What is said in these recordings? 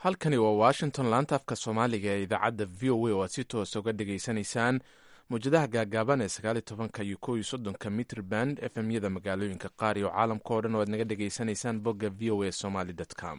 halkani waa washington laanta afka soomaaliga ee idaacadda v o a oo aad si toosa uga dhegaysanaysaan mawjadaha gaagaaban ee sagaali tobanka iyo kow iyo soddonka mitr band efmyada magaalooyinka qaar iyo caalamka oo dhan oo aad naga dhegaysanaysaan bogga v o a somaly com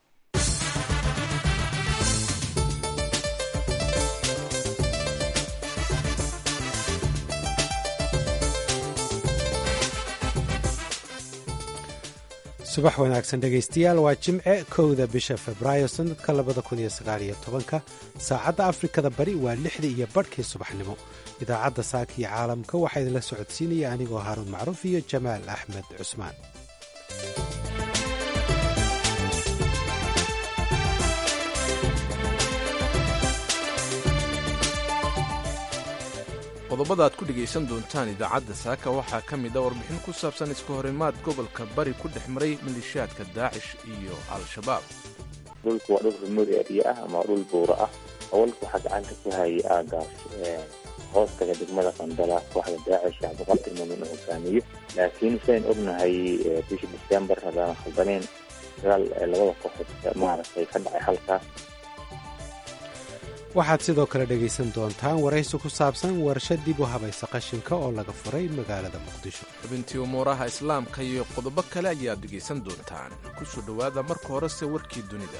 subax wanaagsan dhegaystayaal waa jimce kowda bisha febraayo sannadka labada kun iyo sagaaliyo tobanka saacadda afrikada bari waa lixda iyo badhkii subaxnimo idaacadda saaka iyo caalamka waxaa idinla socodsiinaya anigoo haaruun macruuf iyo jamaal axmed cusmaan qodobada aad ku dhegaysan doontaan idaacadda saaka waxaa ka mid a warbixin ku saabsan iska horimaad gobolka bari ku dhex maray maleeshiyaadka daacish iyo al-shabaab dhulku waa dhul remote area ah ama dhul buura ah hawalka waxaa gacanta ku hayay aagaas hoostaga degmada qandala kooxda daacish cabdiqaadir muumin uu hogaamiyo laakiin sidayn ognahay bishii december haddaan khaldaneen dagaal labada kooxood maaragtay ka dhacay halkaas waxaad sidoo kale dhegaysan doontaan waraysi ku saabsan warshad dib u habaysa qashinka oo laga furay magaalada muqdisho xubintii umuuraha islaamka iyo qodobo kale ayaad dhegaysan doontaan ku soo dhowaada marka horese warkii dunida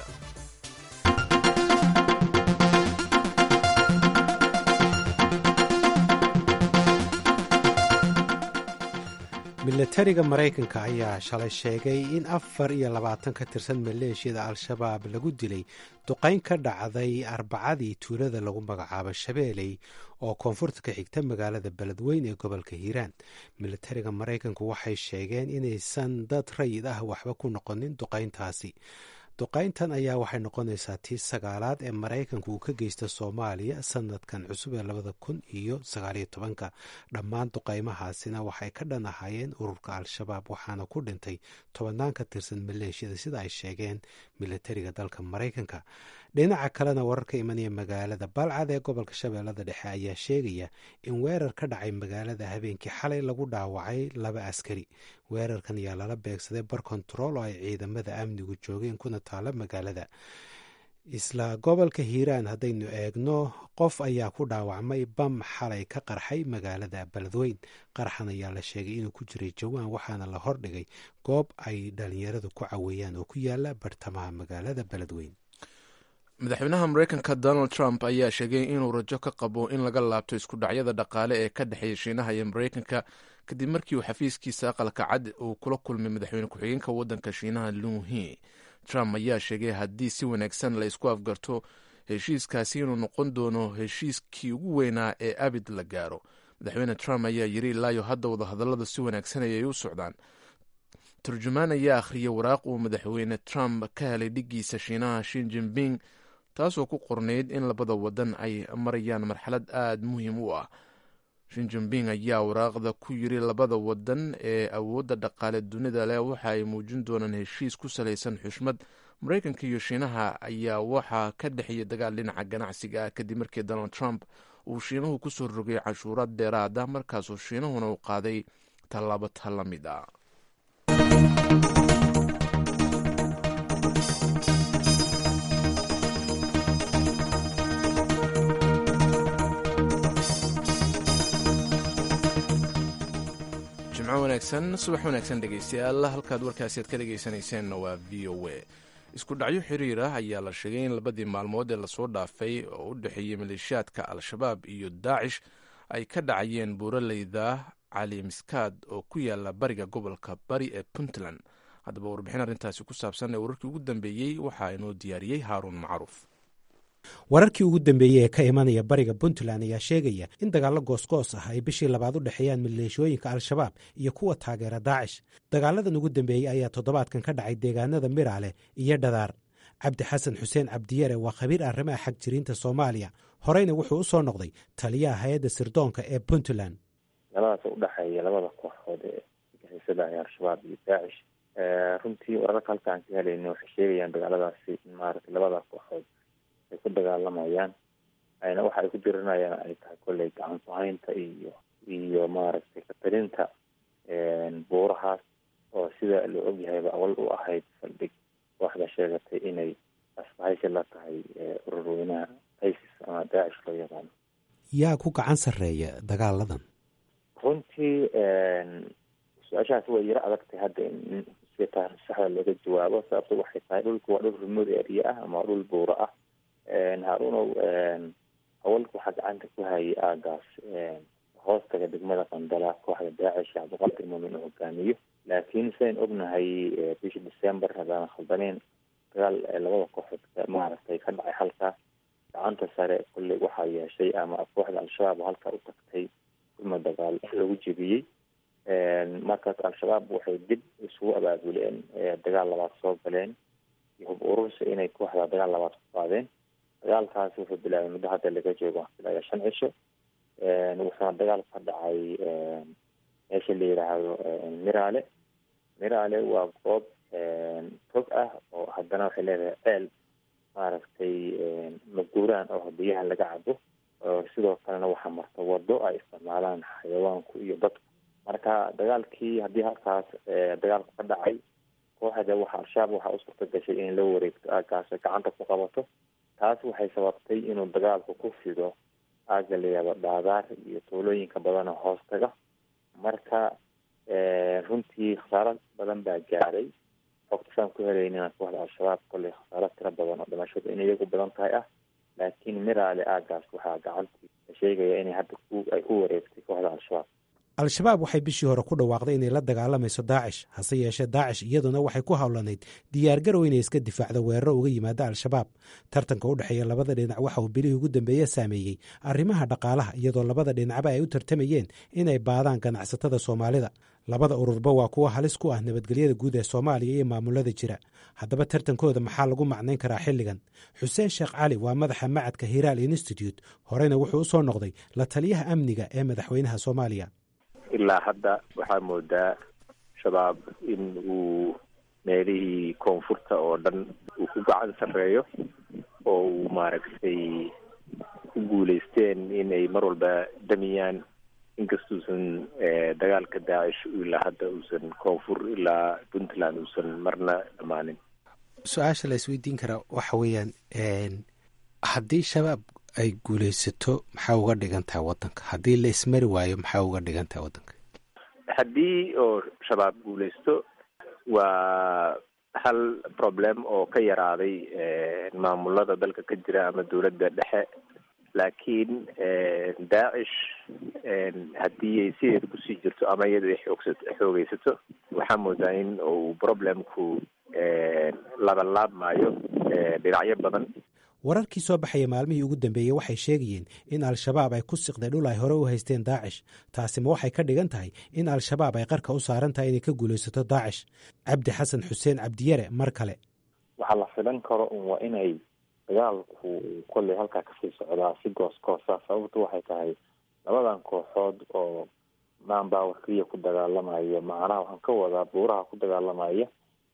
milatariga maraykanka ayaa shalay sheegay in afar iyo labaatan ka tirsan maleeshiyada al-shabaab lagu dilay duqayn ka dhacday arbacadii tuulada lagu magacaabo shabeeley oo koonfurta ka xigta magaalada beledweyn ee gobolka hiiraan milatariga maraykanku waxay sheegeen inaysan dad rayid ah waxba ku noqonin duqayntaasi duqayntan ayaa waxay noqonaysaa tii sagaalaad ee maraykanku uu ka geysta soomaaliya sanadkan cusub ee labada kun iyo sagaaliyo tobanka dhammaan duqaymahaasina waxay ka dhan ahaayeen ururka al-shabaab waxaana ku dhintay tobannaan ka tirsan maleeshiyada sida ay sheegeen milatariga dalka maraykanka dhinaca kalena wararka imanaya magaalada balcad ee gobolka shabeellada dhexe ayaa sheegaya in weerar ka dhacay magaalada habeenkii xalay lagu dhaawacay laba askari weerarkan ayaa lala beegsaday bar kontarool oo ay ciidamada amnigu joogeen kuna taala magaalada isla gobolka hiiraan haddaynu eegno qof ayaa ku dhaawacmay bam xalay ka qarxay magaalada beledweyn qarxan ayaa la sheegay inuu ku jiray jawaan waxaana la hordhigay goob ay dhalinyaradu ku caweeyaan oo ku yaala bartamaha magaalada beledweyn madaxweynaha mareykanka donald trump ayaa sheegay inuu rajo ka qabo in laga laabto isku dhacyada dhaqaale ee ka dhexeeya shiinaha iyo mareykanka kadib markii uu xafiiskiisa aqalka cad uu kula kulmay madaxweyne ku-xigeenka waddanka shiinaha luhi trump ayaa sheegay haddii si wanaagsan la isku afgarto heshiiskaasi inuu noqon doono heshiiskii ugu weynaa ee abid la gaaro madaxweyne trump ayaa yiri ilaayo hadda wadahadalladu si wanaagsan ayay u socdaan turjumaan ayaa akhriyay waraaq uu madaxweyne trump ka helay dhiggiisa shiinaha shin jinping taasoo ku qornayd in labada wadan ay marayaan marxalad aada muhiim u ah shin jinping ayaa waraaqda ku yiri labada wadan ee awoodda dhaqaale dunida leh waxa ay muujin doonaan heshiis ku salaysan xushmad mareykanka iyo shiinaha ayaa waxaa ka dhexeeya dagaal dhinaca ganacsiga ah kadib markii donald trump uu shiinuhu kusoo rogay canshuuraad dheeraad ah markaasoo shiinahuna uu qaaday tallaabo ta la mid ah jimco wanaagsan subax wanaagsan dhegeystayaal halkaad warkaasi aad ka dhegeysanayseena waa v o a isku dhacyo xiriir ah ayaa la sheegay in labadii maalmood ee lasoo dhaafay oo u dhexeeyey maleeshiyaadka al-shabaab iyo daacish ay ka dhacayeen buuraleyda cali miskaad oo ku yaala bariga gobolka bari ee puntland haddaba warbixin arrintaasi ku saabsan ee wararkii ugu dambeeyey waxaa inoo diyaariyey haaruun macruuf wararkii ugu dambeeyey ee ka imanaya bariga puntland ayaa sheegaya in dagaallo goosgoos ah ay bishii labaad u dhexeeyaan maleeshooyinka al-shabaab iyo kuwa taageera daacish dagaaladan ugu dambeeyey ayaa toddobaadkan ka dhacay deegaanada miraale iyo dhadaar cabdi xasan xuseen cabdiyare waa khabiir arrimaha xag jiriinta soomaaliya horeyna wuxuu u soo noqday taliyaha hay-adda sirdoonka ee puntland labadaas u dhexeeya labada kooxood ee gaxiisada ee al-shabaab iyo daacish runtii wararka halkaan ka helayna waxay sheegayaan dagaaladaasi in maaragtay labada kooxood ay ku dagaalamayaan ayna waxa ay ku dirinayaan ay tahay kolley gacan ku-haynta iyo iyo maaragtay katalinta buurahaas oo sida la ogyahayba awal u ahayd saldhig kooxda sheegatay inay asbahaysi la tahay ururweynaha isis ama daacish loo yaqaano yaa ku gacan sarreeya dagaaladan runtii su-aashaas way yaro adagtay hadda in si taari saxda looga jawaabo sababto waxay tahay dhulku waa dhul remote area ah ama waa dhul buuro ah haarunow awalka waxaa gacanta ku hayay aagaas hoostaga degmada qandala kooxda daacish cabdiqaadir muumin uu hogaamiyo laakiin sidayn ognahay bishii december haddaan khaldaneen dagaal labada kooxood maaragtay ka dhacay halkaas gacanta sare kulley waxaa yeeshay ama kooxda al-shabaab oo halkaa u tagtay kulma dagaal lagu jebiyey markaas al-shabaab waxay dib isugu abaabuleen dagaal labaad soo galeen iyo hub urursi inay kooxda dagaal labaad ku qaadeen dagaalkaasi wuxuu bilaabay muddo hadda laga joogo ilaa shan cisho wuxuuna dagaal ka dhacay meesha la yidhaahdo miraale miraale waa goob tog ah oo haddana waxay leedahay ceel maaragtay maguuraan oo biyaha laga cabo sidoo kalena waxaa marta wado ay isticmaalaan xayawaanku iyo dadku marka dagaalkii haddii halkaas dagaalku ka dhacay kooxda waxa al-shabaab waxaa u suurta gashay inay la wareegto aagaas gacanta ku qabato taas waxay sababtay inuu dagaalku ku fido aaga la yihahdo dhaadaar iyo tuulooyinka badan oo hoostaga marka runtii khasaaro badan baa gaaray xogtasaan ku helaynina kooxda al-shabaab kolley khasaaro tiro badan oo dhimashadu in iyagu badan tahay ah laakiin miraale aagaas waxaa gacantii la sheegaya inay hadda ay ku wareegtay kooxda al-shabaab al-shabaab waxay bishii hore ku dhawaaqday inay la dagaalamayso daacish hase yeeshee daacish iyaduna waxay ku howlanayd diyaargarow inay iska difaacdo weeraro uga yimaada al-shabaab tartanka u dhexeeya labada dhinac waxa uu bilihii ugu dambeeye saameeyey arrimaha dhaqaalaha iyadoo labada dhinacba ay u tartamayeen inay baadaan ganacsatada soomaalida labada ururba waa kuwo halis ku ah nabadgelyada guud ee soomaaliya iyo maamulada jira haddaba tartankooda maxaa lagu macnayn karaa xilligan xuseen sheekh cali waa madaxa macadka hiraal institute horeyna wuxuu u soo noqday la taliyaha amniga ee madaxweynaha soomaaliya ilaa hadda waxaa moodaa shabaab in uu meelihii koonfurta oo dhan uu ku gacan sarreeyo oo uu maaragtay ku guulaysteen inay mar walba damiyaan inkastuusan dagaalka daacish ilaa hadda uusan koonfur ilaa puntland uusan marna dhammaanin su-aasha la isweydiin karaa waxa weeyaan haddii shabaab ay guulaysato maxaa uga dhigan tahay waddanka haddii la ismari waayo maxaa uga dhigan tahay waddanka haddii oo shabaab guulaysto waa hal problem oo ka yaraaday maamulada dalka ka jira ama dowladda dhexe laakiin daacish haddii ay sideeda kusii jirto ama iyada ay xoogsato xoogeysato waxaa moodaa in uu problemku labalaabmaayo dhinacyo badan wararkii soo baxaya maalmihii ugu dambeeyey waxay sheegayeen in al-shabaab ay ku siqday dhul ay hore u haysteen daacish taasima waxay ka dhigan tahay in al-shabaab ay qarka u saaran tahay inay ka guulaysato daacish cabdi xasan xuseen cabdiyare mar kale waxaa la filan karo un waa inay dagaalku kolley halkaa kasii socdaa si goos goosa sababtu waxay tahay labadan kooxood oo maanbaawar keliya ku dagaalamaya macnaha waxaan ka wadaa buuraha ku dagaalamaya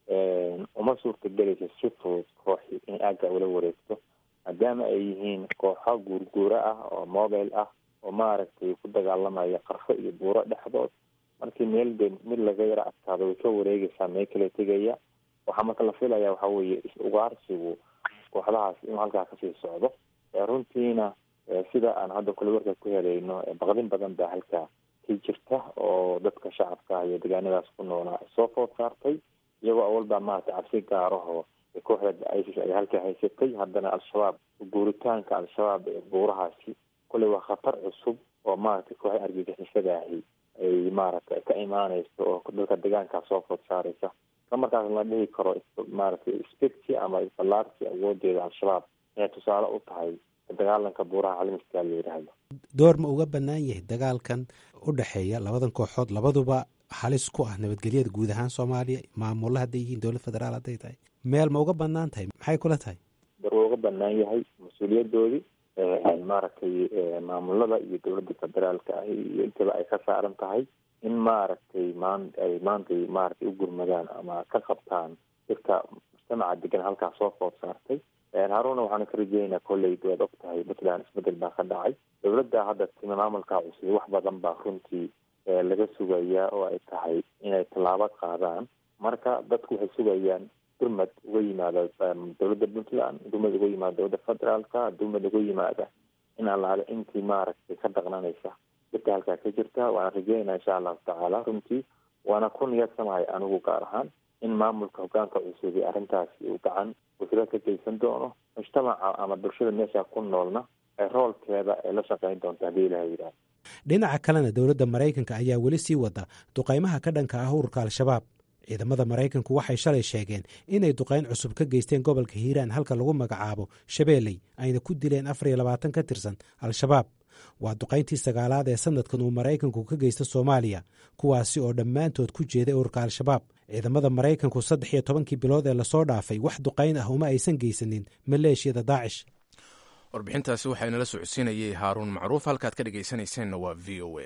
uma suurta gelaysa si fudud kooxii inay aagga ula wareegto maadaama ay yihiin kooxo guurguura ah oo mobile ah oo maaragtay ku dagaalamaya qarfo iyo buuro dhexdood markii meel de mid laga yaro adkaado way ka wareegeysaa meel kale tegaya waxaa marka la filaya waxa weeye is-ugaarsigu kooxdahaas inuu halkaa kasii socdo runtiina sida aan hadda kule warka ku helayno baqdin badan baa halkaa ka jirta oo dadka shacabka ah iyo deegaanadaas ku noolaa ay soo food saartay iyagoo awalbaa maaragtay cabsi gaaraho kooxda isis ay halkaa haysatay haddana al-shabaab guuritaanka al-shabaab ee buurahaasi kolley waa khatar cusub oo maaragtay kooxda argagixisadahi ay maaragtay ka imaaneyso oo dadka deegaankaa soo food saareysa isla markaas la dhihi karo maaragtay specti ama balaarsi awoodeeda al-shabaab inay tusaale u tahay dagaalanka buuraha caalamiska la yidhaahdo door ma uga bannaan yahay dagaalkan u dhexeeya labadan kooxood labaduba halis ku ah nabadgelyada guud ahaan soomaaliya maamulla hadday yihiin dowlad federaal hadday tahay meel ma uga bannaan tahay maxay kula tahay dar waa uga bannaan yahay mas-uuliyadoodii maaragtay maamulada iyo dowladda federaalka ah iyo intaba ay ka saaran tahay in maaragtay maan ay maantay maaragtay u gurmadaan ama ka qabtaan dadka mujtamaca degan halkaa soo food saartay haaruna waxaan ka rajeynaynaa kolley waad og tahay puntland isbedel baa ka dhacay dowladda hadda timi maamulkaa cusub wax badan baa runtii laga sugayaa oo ay tahay inay tallaabo qaadaan marka dadku waxay sugayaan gurmad uga yimaada dowladda puntland gurmad uga yimaada dowladda federaalka gurmad uga yimaada in allaale intii maaragtay ka dhaqnanaysa dadka halkaa ka jirta waana rajeynaa insha allahu tacaala runtii waana ku niyadsamahay anigu gaar ahaan in maamulka hogaanka cusubi arrintaasi uu gacan wasra ka geysan doono mujtamaca ama bulshada meesha ku noolna ee roolkeeda ay la shaqeyn doonto haddii ilaha yidhaah dhinaca kalena dowladda maraykanka ayaa weli sii wada duqaymaha ka dhanka ah ururka al-shabaab ciidamada maraykanku waxay shalay sheegeen inay duqayn cusub ka geysteen gobolka hiiraan halka lagu magacaabo shabeeley ayna ku dileen afar iyo labaatan ka tirsan al-shabaab waa duqayntii sagaalaad ee sanadkan uu maraykanku ka geysta soomaaliya kuwaasi oo dhammaantood ku jeeday ururka al-shabaab ciidamada maraykanku saddex iyo tobankii bilood ee lasoo dhaafay wax duqayn ah uma aysan geysanin maleeshiyada daacish warbixintaasi waxaa inala socodsiinayay haaruun macruuf halkaad ka dhegaysanayseena waa v o a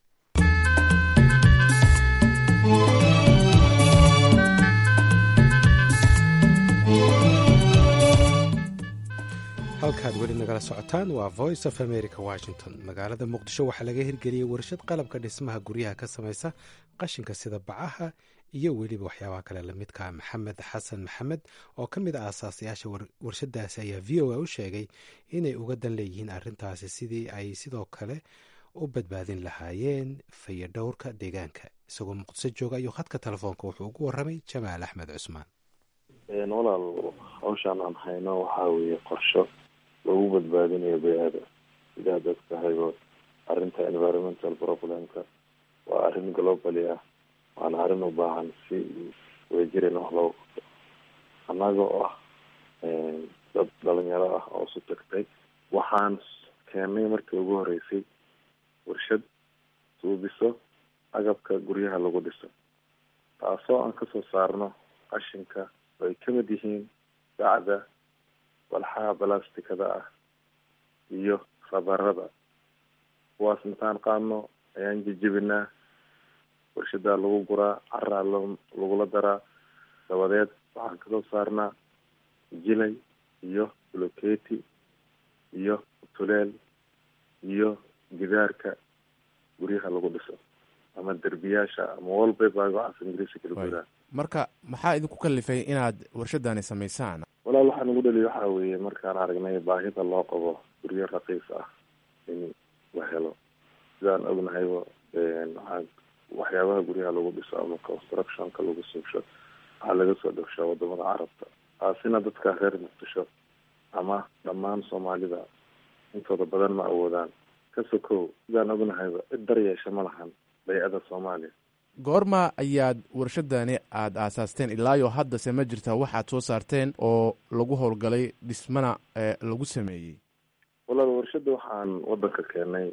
halkaad weli nagala socotaan waa voice of america washington magaalada muqdisho waxaa laga hirgeliyey warshad qalabka dhismaha guryaha ka samaysa qashinka sida bacaha iyo weliba waxyaabaha kale lamidka maxamed xasan maxamed oo ka mid ah aasaasayaasha warshadaasi ayaa v o a u sheegay inay uga dan leeyihiin arintaasi sidii ay sidoo kale u badbaadin lahaayeen fayadhowrka deegaanka isagoo muqdiso jooga ayuu khadka telefoonka wuxuu ugu waramay jamaal axmed cusmaan walaal hawshaan aan hayno waxaa weeye qorsho lagu badbaadinayo bay-ada sidaa dadka haybo arrinta environmental problemka waa arrin globally ah waana arrin u baahan si wejirin wax loogu qabto annaga oo ah dad dhalinyaro ah oo isu tagtay waxaan keennay markii ugu horeysay warshad suubiso agabka guryaha lagu dhiso taasoo aan kasoo saarno qashinka oo ay kamid yihiin bacda walxaha balastikada ah iyo rabarada kuwaas intaan qaadno ayaan jejebinaa warshadaa lagu guraa caraa lagula daraa dabadeed waxaan kasoo saarnaa jilay iyo bloketi iyo tuleel iyo gidaarka guryaha lagu dhiso ama derbiyaasha ama wallpaper waxaas ingiriisi kala gudaa marka maxaa idinku kalifay inaad warshadani samaysaan walaal waxaa nagu dhaliya waxaa weeye markaan aragnay baahida loo qabo guryo raqiis ah in la helo sidaan ognahayba waxaa waxyaabaha guryaha lagu dhiso ama constructionka lagu suubsho waxaa laga soo dhowshaa wadamada carabta taasina dadka reer muqdisho ama dhammaan soomaalida intooda badan ma awoodaan ka sokow sidaan ognahayba cid daryeesha ma lahan bay-ada soomaaliya goorma ayaad warshadani aada aasaasteen ilaayo haddase ma jirta waxaad soo saarteen oo lagu howlgalay dhismana lagu sameeyey walaal warshadda waxaan wadanka keenay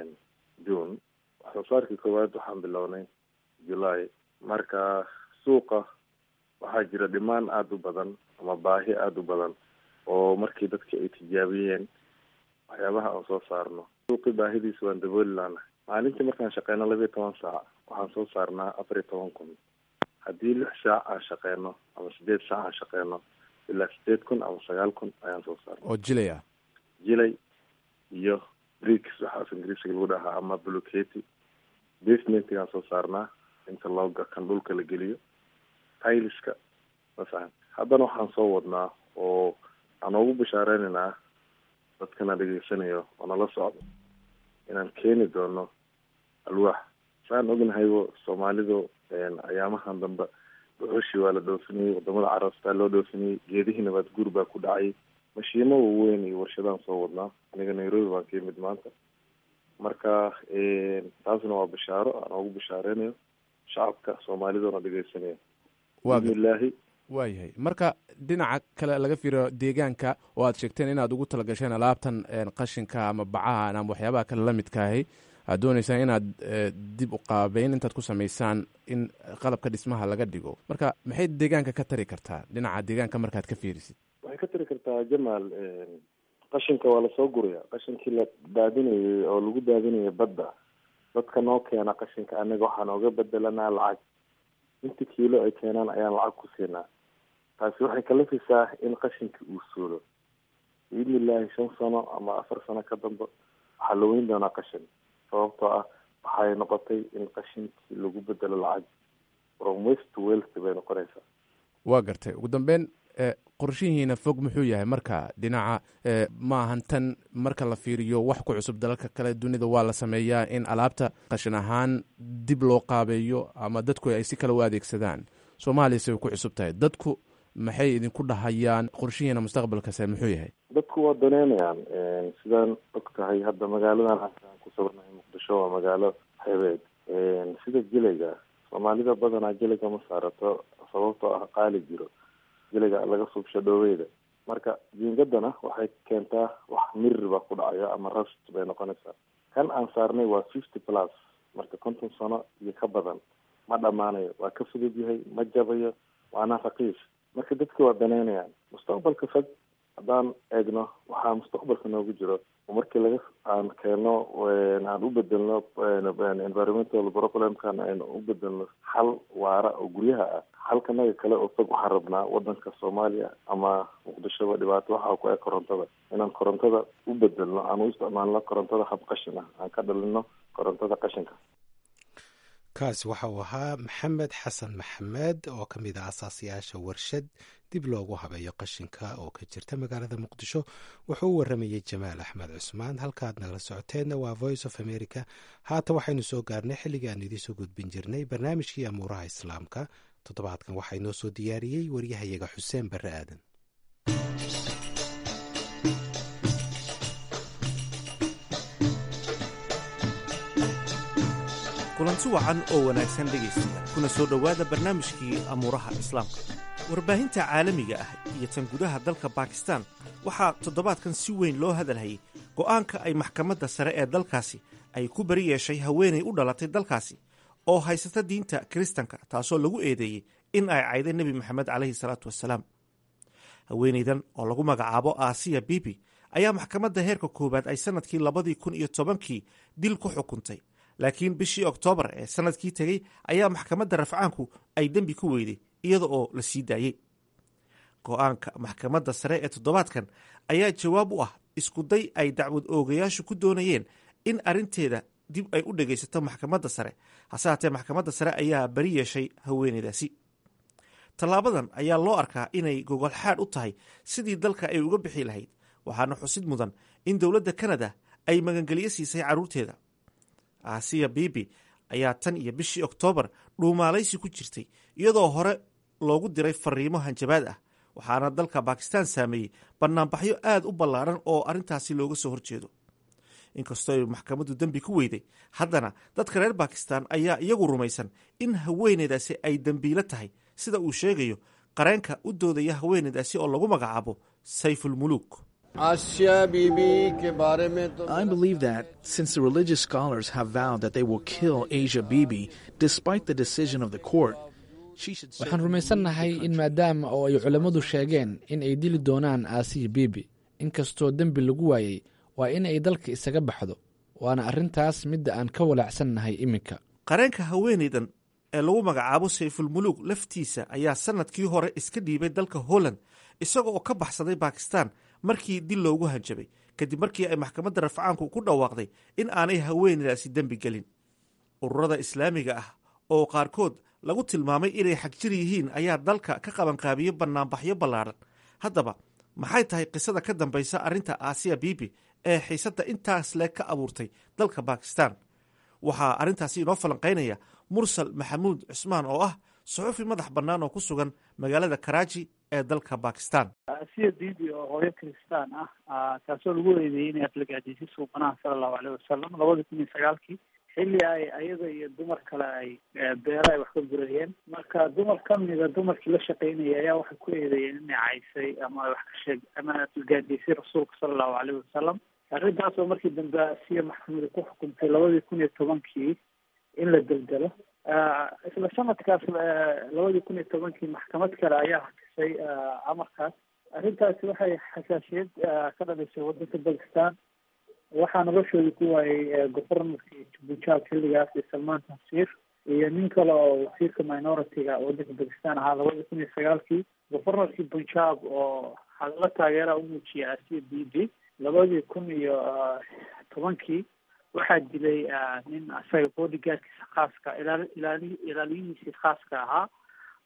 june waxsoo saarkii koowaad waxaan bilownay july marka suuqa waxaa jira dhimaan aada u badan ama baahi aada u badan oo markii dadki ay tijaabiyeen waxyaabaha aan soo saarno suuqii baahidiisa waan dabooli laanahay maalintii markaan shaqeyno labiiyo toban saac waxaan soo saarnaa afar iyo toban kun haddii lix saac aan shaqeyno ama sideed saac aan shaqeyno ilaa sideed kun ama sagaal kun ayaan soo saarna oo jilay ah jilay iyo bricks waxaas ingiriisiga lagu dhahaa ama bloketi basementigaan soo saarnaa inta looga kan dhulka la geliyo tailiska masalan haddana waxaan soo wadnaa oo aan ugu bashaareynanaa dadkana dhegeysanayo oo nala socdo inaan keeni doono alwaax saan ognahaybo soomaalidu ayaamahan dambe dhuxushii waa la dhoofinayey wadamada carabtaa loo dhoofinayey geedihii nabaad guur baa ku dhacay mashiimo waaweyn iyo warshadaan soo wadnaa aniga nairobi baan ka yimid maanta marka taasna waa bashaaro aan ugu bashaarenayo shacabka soomaaliduna dhegeysanaya bismillaahi waayahay marka dhinaca kale laga fiiriyo deegaanka oo aad sheegteen inaad ugu talagasheen alaabtan qashinka ama bacaha ama waxyaabaha kale la midkaahay aad dooneysaan inaad dib u qaabeyn intaad ku samaysaan in qalabka dhismaha laga dhigo marka maxay deegaanka ka tari kartaa dhinaca deegaanka markaad ka fiirisid waxay ka tari kartaa jamaal qashinka waa lasoo guraya qashinkii la daadinayay oo lagu daadinayay badda dadka noo keena qashinka anaga waxaan ooga bedelanaa lacag inta kiilo ay keenaan ayaan lacag ku siinaa taasi waxay kalafaysaa in qashinkii uu suulo biidni illaahi shan sano ama afar sano ka dambe waxaa la weyn doonaa qashin sababtoo ah waxay noqotay in qashinkii lagu bedelo lacag from west to west bay noqonaysaa waa gartay ugu dambeyn qorshihiina fog muxuu yahay marka dhinaca maahan tan marka la fiiriyo wax ku cusub dalalka kale dunida waa la sameeyaa in alaabta qashin ahaan dib loo qaabeeyo ama dadku ay si kale u adeegsadaan soomaaliya say ku cusub tahay dadku maxay idinku dhahayaan qorshihiina mustaqbalkase muxuu yahay dadku waa daneynayaan sidaan og tahay hadda magaaladan aan ku sugannahay muqdisho waa magaalo xebeed sida gelayga soomaalida badanaa gelayga ma saarato sababtoo ah qaali jiro geliga laga subsho dhooweyda marka jiingadana waxay keentaa wax mirir baa ku dhacayo ama rust bay noqonaysaa kan aan saarnay waa fifty plus marka konton sano iyo ka badan ma dhamaanayo waa ka fudud yahay ma jabayo waana raqiis marka dadki waa daneynayaan mustaqbalka fog haddaan eegno waxaa mustaqbalka noogu jiro markii laga aan keeno aan u bedelno environmental problemkan aynu u bedelno xal waara oo guryaha ah halkanaga kale oo fog waxaan rabnaa wadanka soomaaliya ama muqdishoba dhibaato waxaa ku eg korontada inaan korontada u bedelno aan u isticmaalno korontada hab qashin ah aan ka dhalino korontada qashinka kaasi waxa uu ahaa maxamed xasan maxamed oo ka mid ah asaasiyaasha warshad dib loogu habeeyo qashinka oo ka jirta magaalada muqdisho wuxuu u waramayey jamaal axmed cusmaan halkaad nagala socoteenna waa voice of america haatan waxaynu soo gaarnay xilligii aan idiinsoo gudbin jirnay barnaamijkii amuuraha islaamka toddobaadkan waxaa inoo soo diyaariyey waryahayaga xuseen barre aadan kulanti wacan oo wanaagsan dhegaystayaal kuna soo dhowaada barnaamijkii amuuraha islaamka warbaahinta caalamiga ah iyo tan gudaha dalka bakistan waxaa toddobaadkan si weyn loo hadalhayay go'aanka ay maxkamadda sare ee dalkaasi ay ku bari yeeshay haweenay u dhalatay dalkaasi oo haysata diinta kiristanka taasoo lagu eedeeyey in ay cayday nebi maxamed calayhi salaatu wasalaam haweenaydan oo lagu magacaabo aasiya bibi ayaa maxkamadda heerka koowaad ay sannadkii labadii kun iyo tobankii dil ku xukuntay laakiin bishii oktoobar ee sannadkii tegey ayaa maxkamadda rafcaanku ay dembi ku weyday iyada oo la sii daayey go'aanka maxkamadda sare ee toddobaadkan ayaa jawaab u ah iskuday ay dacwad oogayaashu ku doonayeen in arrinteeda dib ay u dhegaysato maxkamadda sare hase haatee maxkamadda sare ayaa bari yeeshay haweeneydaasi tallaabadan ayaa loo arkaa inay gogolxaadh u tahay sidii dalka ay uga bixi lahayd waxaana xusid mudan in dowladda kanada ay magangelyo siisay carruurteeda aasiya bibi ayaa tan iyo bishii oktoobar dhuumaalaysi ku jirtay iyadoo hore loogu diray fariimo hanjabaad ah waxaana dalka bakistan saameeyey banaanbaxyo aad u ballaaran oo arrintaasi looga soo horjeedo inkastoo ay maxkamaddu dembi ku weyday haddana dadka reer bakistan ayaa iyagu rumaysan in haweeneydaasi ay dembiilo tahay sida uu sheegayo qareenka u doodaya haweeneydaasi oo lagu magacaabo sayfulmuluuk I believe that since the religious scholars have vowed that they will kill Asia Bibi despite the decision of the court, she should waxaan rumaysannahay in maadaama oo ay culammadu sheegeen in ay dili doonaan aasiya bibi inkastoo dembi lagu waayey waa in ay dalka isaga baxdo waana arrintaas midda aan ka walaacsannahay iminka qareenka haweeneydan ee lagu magacaabo sayfulmuluuk laftiisa ayaa sannadkii hore iska dhiibay dalka holland isaga oo ka baxsaday bakistan markii dil loogu hanjabay kadib markii ay maxkamadda rafcaanku ku dhawaaqday in aanay haweeneydaasi dembi gelin ururada islaamiga ah oo qaarkood lagu tilmaamay inay xagjir yihiin ayaa dalka ka qabanqaabiyo bannaanbaxyo ballaadhan haddaba maxay tahay qisada ka dambaysa arrinta aasiya bibi ee xiisadda intaas le ka abuurtay dalka bakistan waxaa arrintaasi inoo falanqaynaya mursal maxamuud cusmaan oo ah suxufi madax bannaan oo ku sugan magaalada karaaji ee dalka bakistan asiya bibi oo hooyo kristaan ah taasoo lagu eedeeyey inay aflagaadisay suubanaha sala allahu aleyh wasalam labada kun iyo sagaalkii xilli ay ayada iyo dumar kale ay beero ay wax ka gurayeen marka dumar kamida dumarkii la shaqeynaya ayaa waxay ku eedeeyeen inay caysay ama wax ka sheeg ama aflagaadisay rasuulka sala allahu aleyh wasalam arrintaas oo markii dambe asiya maxkamada ku xukuntay labadii kun iyo tobankii in la deldelo isla sanadkaas labadii kun iyo tobankii maxkamad kale ayaa hakisay amarkaas arrintaasi waxay xasaasiyad ka dhalisay wadanka bakistan waxaa noloshoodii ku waayay governorkii punjab xilligaas iyo salmaan tansiir iyo nin kale oo wasiirka minority-ga wadanka bakistan ahaa labadii kun iyo sagaalkii governorkii punjab oo hadallo taageera u muujiyay asiya b b labadii kun iyo tobankii waxaa dilay nin asaga bodyguardkiisa khaaska ilaal ilaali ilaaliyihiisii khaaska ahaa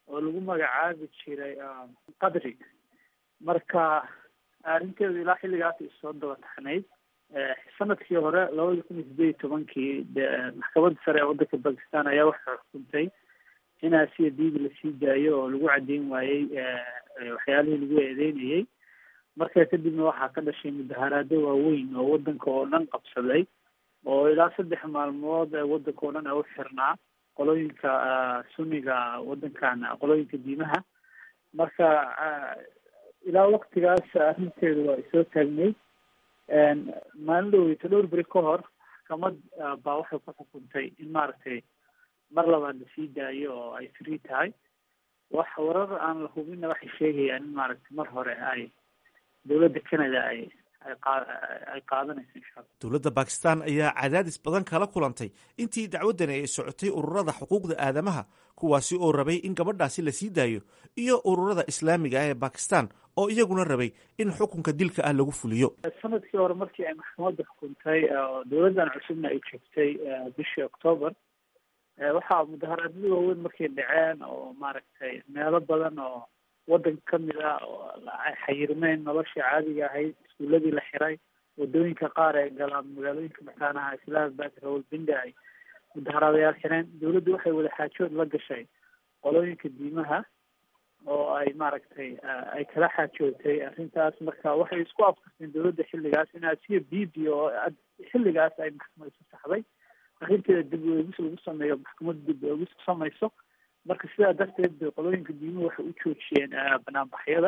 oo lagu magacaabi jiray qadri marka arrinteedu ilaa xilligaas ay soo daba taxnayd sanadkii hore labada kun iyo sideed iyo tobankii de maxkamadda sare ee waddanka bakistan ayaa waxay xukuntay in asiya bibi lasii daayo oo lagu caddeyn waayey waxyaalihii lagu eedeynayey markaa kadibna waxaa ka dhashay mudaharaado waaweyn oo waddanka oo dhan qabsaday oo ilaa saddex maalmood waddanka oo dhan a u xirnaa qolooyinka sunniga waddankan qolooyinka diimaha marka ilaa waktigaas arrinteedu waa isoo taagnayd maalin dhoweyto dhowr beri ka hor maxkamad baa waxay ku xukuntay in maaragtay mar labaad lasii daayo oo ay free tahay wax warar aan la hubinna waxay sheegayaan in maaragtay mar hore ay dowladda canada ay ay qaadanayso insha alla dowladda bakistan ayaa cadaadis badan kala kulantay intii dacwaddani ay socotay ururada xuquuqda aadamaha kuwaasi oo rabay in gabadhaasi la sii daayo iyo ururada islaamiga ah ee bakistan oo iyaguna rabay in xukunka dilka ah lagu fuliyo sanadkii hore markii ay maxkamadda xukuntay oo dowladdan cusubna ay joogtay bishii octoober waxaa mudaharaadyo waaweyn markay dhaceen oo maaragtay meelo badan oo waddanka kamid ah oo ay xayirmeen noloshii caadiga ahayd iskuuladii la xiray wadooyinka qaar ee galaan magaalooyinka makaanaha islaambad rawalbinda ay mudaharaadayaal xireen dowladdu waxay wada xaajood la gashay qolooyinka diimaha oo ay maaragtay ay kala xaajootay arrintaas marka waxay isku afkarteen dowladda xilligaas in asiya bibi oo xilligaas ay maxkamad isu saxday arrinteeda dib uegis lagu sameeyo maxkamadda dib uegis ku samayso marka sidaa darteed bay qolooyinka diimuhu waxay u joojiyeen banaanbaxyada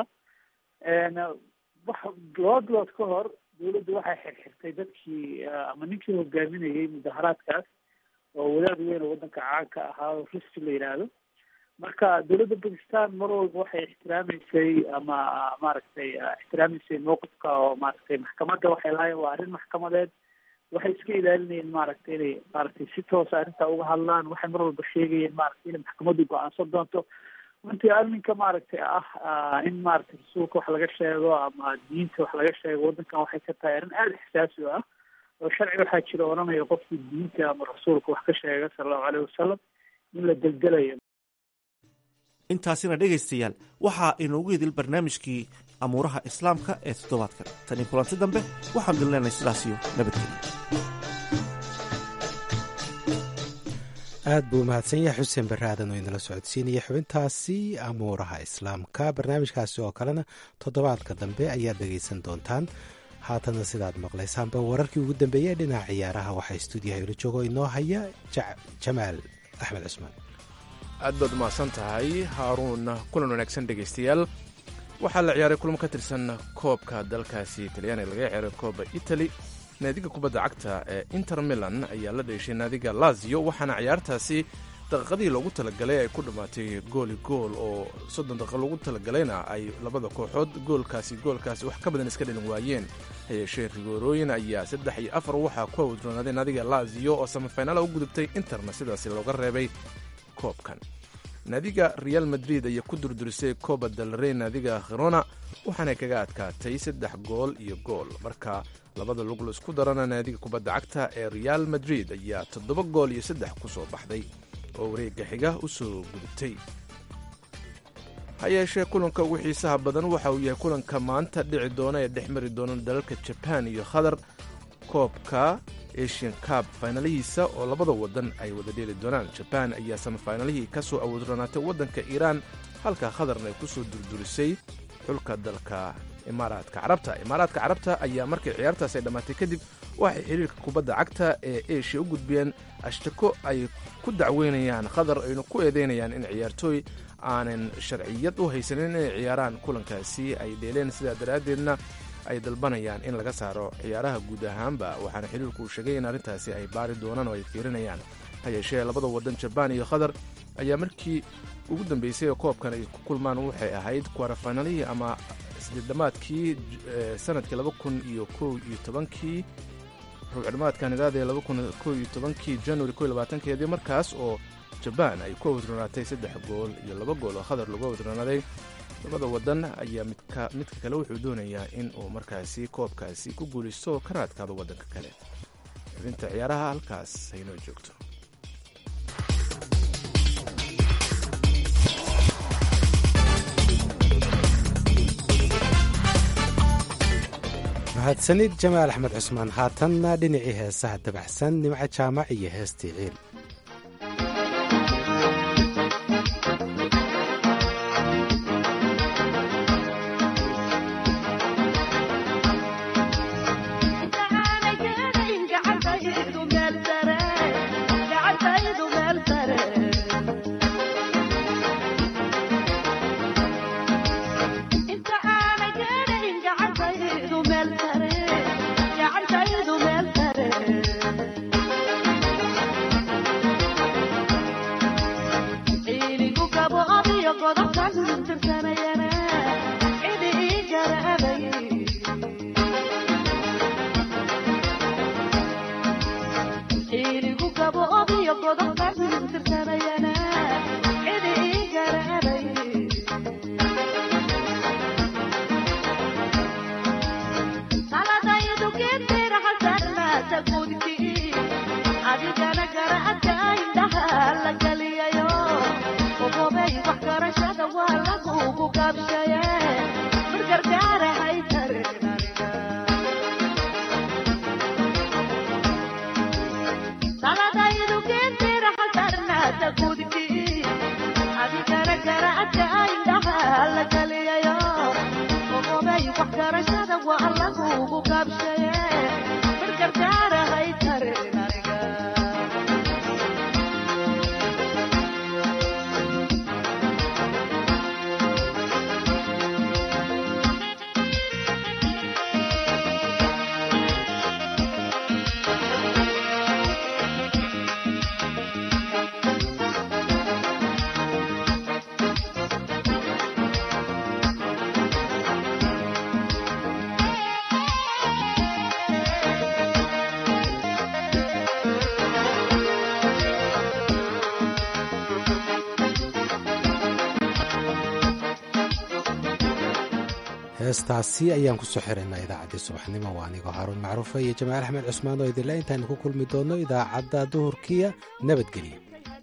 wax laba bilood ka hor dowladdu waxay xirxirtay dadkii ama ninkii hogaaminayay mudaharaadkaas oo wadaad weyn oo waddanka caanka ahaa oo rusti la yidhaahdo marka dowladda bakistan mar walba waxay ixtiraameysay ama maaragtay ixtiraameysay mowqifka oo maaragtay maxkamadda waxay lahayen waa arrin maxkamadeed waxay iska ilaalinayeen maaragtay inay maaragtay si toosa arrintaa uga hadlaan waxay mar walba sheegayeen maaragtay inay maxkamaddu go-aansan doonto runtii arrinka maaragtay ah in maaragtay rasuulka wax laga sheego ama diinta wax laga sheego waddankan waxay ka tahay arrin aada ixsaasi u ah oo sharci waxaa jira odhanaya qofkii diinta ama rasuulka wax ka sheega sala allahu aleyhi wasalam in la deldelayo intaasina dhegaystayaal waxaa inoogu idil barnaamijkii amuuraha islaamka ee toddobaadkan tani kulanti dambe waxaan dilneenay sidaasiyo nabadgelyo aad buu mahadsan yahay xuseen barre aadan oo inala socodsiinaya xubintaasi amuuraha islaamka barnaamijkaasi oo kalena toddobaadka dambe ayaad dhegaysan doontaan haatana sidaad maqlaysaanba wararkii ugu dambeeyey ee dhinaca ciyaaraha waxaa stuudiyaha ila joogo inoo haya jamaal axmed cusmaan aad baad umahadsan tahay haaruun kulan wanaagsan dhegaystayaal waxaa la ciyaaray kulamo ka tirsan koobka dalkaasi talyaaniga laga ciyaaray kooba italy naadiga kubadda cagta ee inter milan ayaa la dheeshay naadiga lazio waxaana ciyaartaasi daqiiqadii loogu talagalay ay ku dhammaatay gooli gool oo soddon daqiiqa loogu talagalayna ay labada kooxood goolkaasi goolkaasi wax ka badan iska dhalin waayeen hayeeshee rigoorooyin ayaa saddex iyo afar waxaa ku awdroonaaday naadiga lazio oo samafaynaala u gudubtay interna sidaasi looga reebay koobkan naadiga real madrid ayaa ku durdurisay coba dalrey naadiga khirona waxaana kaga adkaatay saddex gool iyo gool marka labada lug la isku darana naadiga kubadda cagta ee real madrid ayaa toddoba gool iyo saddex ku soo baxday oo wareegga xiga u soo gudubtay ha yeeshee kulanka ugu xiisaha badan waxa uu yahay kulanka maanta dhici doona ee dhex mari doona dalalka jabaan iyo qatar koobka asian cab faynalihiisa oo labada waddan ay wada dheeli doonaan jabaan ayaa samafaynalihii ka soo awoodronaatay waddanka iiraan halka khatarna ay ku soo durdurisay xulka dalka imaaraadka carabta imaaraadka carabta ayaa markay ciyaartaas ay dhammaatay kadib waxay xiriirka kubadda cagta ee eshiya u gudbiyeen ashtako ay ku dacweynayaan qatar ayna ku eedeynayaan in ciyaartooy aanan sharciyad u haysanin inay ciyaaraan kulankaasi ay dheeleen sidaa daraaddeedna ay dalbanayaan in laga saaro ciyaaraha guud ahaanba waxaana xiriirku uu sheegay in arrintaasi ay baari doonaan oo ay fiirinayaan ha yeeshee labada waddan jabaan iyo qatar ayaa markii ugu dambeysay oo koobkan ay ku kulmaan waxay ahayd kwarafanalihii ama isdidhamaadkii sanadkii laba kun iyo kow iyo tobankii rubcdhamaadkan idaadee laba kun kow iyo tobankii januari kow iyo labaatankeedii markaas oo jabaan ay ku awdroonaatay saddex gool iyo laba gool oo qatar lagu awdroonaaday labada waddan ayaa midka midka kale wuxuu doonayaa in uu markaasi koobkaasi ku guulaysto oo ka raadkaado waddanka kale xubinta ciyaaraha halkaas haynoo joogto mahadsanid jamaal axmed cusmaan haatanna dhinacii heesaha dabacsan nimco jaamac iyo heestii ciil heestaasi ayaan kusoo xiraynaa idaacaddii subaxnimo waa anigoo haaruun macruufa iyo jamaal axmed cusmaan oo idinle intaanu ku kulmi doonno idaacadda duhurkiya nabadgelyo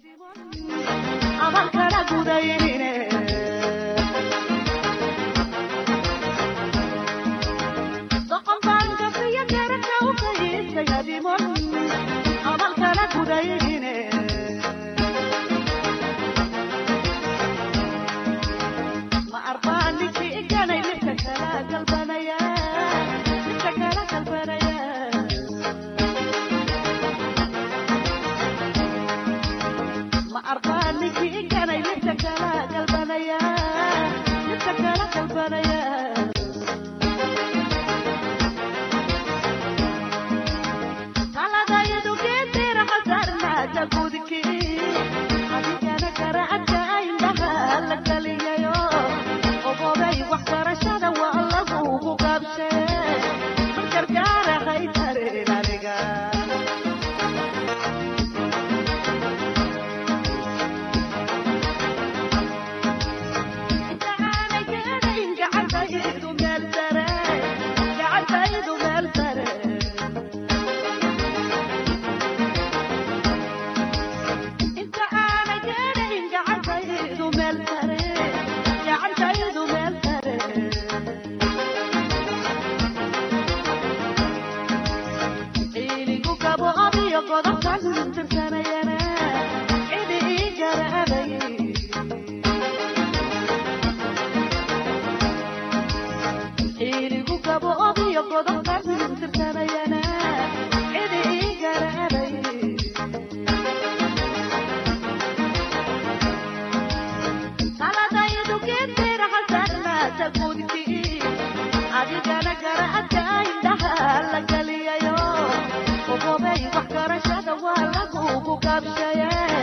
adigana garacadka indhaha la galiyayo ogobay wax garashada waa lagugu gaabshaya